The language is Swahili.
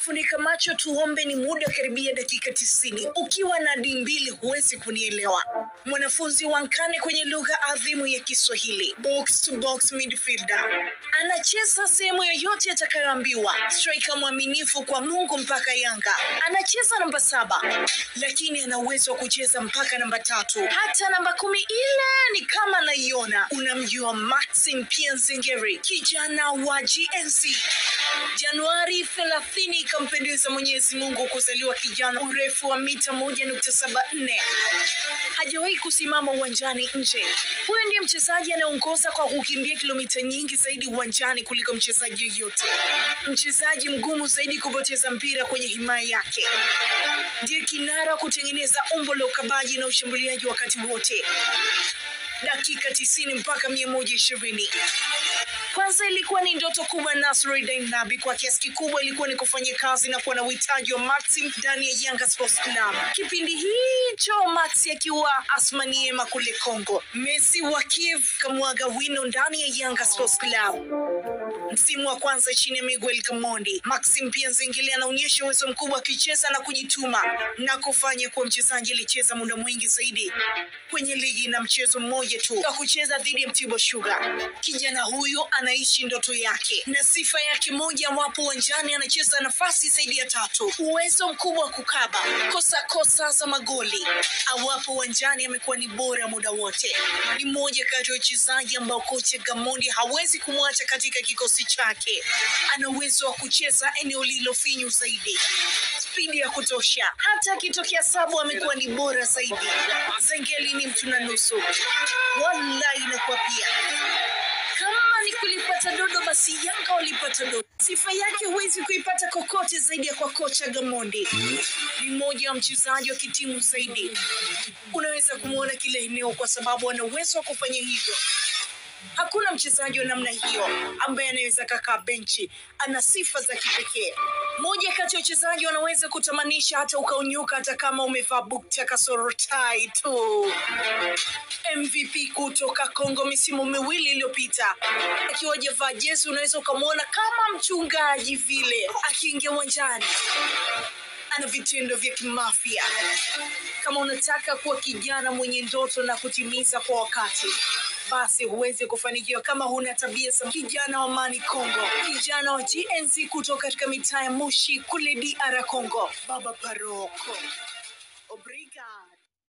funika macho tuombe ni muda karibia dakika tisini ukiwa na di mbili huwezi kunielewa mwanafunzi wa nkane kwenye lugha adhimu ya kiswahili box to box midfielder anacheza sehemu yoyote atakayoambiwa striker mwaminifu kwa mungu mpaka yanga anacheza namba saba lakini ana uwezo wa kucheza mpaka namba tatu hata namba kumi ile ni kama naiona unamjua maxim pianzengeri kijana wa gnc januari 30 ikampendeza mwenyezi mungu kuzaliwa kijana urefu wa mita 1.74 hajawahi kusimama uwanjani nje huyu ndiye mchezaji anayeongoza kwa kukimbia kilomita nyingi zaidi uwanjani kuliko mchezaji yoyote mchezaji mgumu zaidi kupoteza mpira kwenye himaya yake ndiye kinara kutengeneza umbo la ukabaji na ushambuliaji wakati wote dakika 90 mpaka 120 kwanza ilikuwa ni ndoto kubwa Nasruddin Nabi kwa kiasi kikubwa ilikuwa ni kufanya kazi na kuwa na uhitaji wa Maxim ndani ya Yanga Sports Club. Kipindi hicho Maxi akiwa Asmaniema kule Kongo, Messi wa Kiev kamwaga wino ndani ya Yanga Sports Club. Msimu wa kwanza chini ya Miguel Gamondi, Maxim pia Nzengeli anaonyesha uwezo mkubwa akicheza na kujituma na kufanya kuwa mchezaji aliyecheza muda mwingi zaidi kwenye ligi na mchezo mmoja tu wa kucheza dhidi ya Mtibwa Sugar. Kijana huyu anaishi ndoto yake na sifa yake moja, wapo uwanjani anacheza nafasi zaidi ya tatu, uwezo mkubwa wa kukaba, kosa kosa za magoli, awapo uwanjani amekuwa ni bora muda wote. Ni mmoja kati ya wachezaji ambao kocha Gamondi hawezi kumwacha katika kikosi chake. Ana uwezo wa kucheza eneo lililofinyu zaidi, spidi ya kutosha, hata akitokea sabu amekuwa ni bora zaidi. Zengeli ni mtu na nusu, wallahi inakuwa pia kama ni kulipata dodo basi Yanga walipata dodo. Sifa yake huwezi kuipata kokote zaidi ya kwa kocha Gamondi. Ni mmoja wa mchezaji wa kitimu zaidi, unaweza kumwona kila eneo kwa sababu ana uwezo wa kufanya hivyo. Hakuna mchezaji wa namna hiyo ambaye anaweza kakaa benchi. Ana sifa za kipekee. Moja kati ya wachezaji wanaweza kutamanisha hata ukaunyuka, hata kama umevaa bukta kasoro tai tu. MVP kutoka Kongo misimu miwili iliyopita, akiwa hajavaa jezi, unaweza ukamwona kama mchungaji vile akiingia uwanjani ana vitendo vya kimafia. Kama unataka kuwa kijana mwenye ndoto na kutimiza kwa wakati, basi huwezi kufanikiwa kama huna tabia za kijana wa Mani Kongo, kijana wa GNZ kutoka katika mitaa ya Moshi kule DR Congo, Baba Paroko. Obrigado.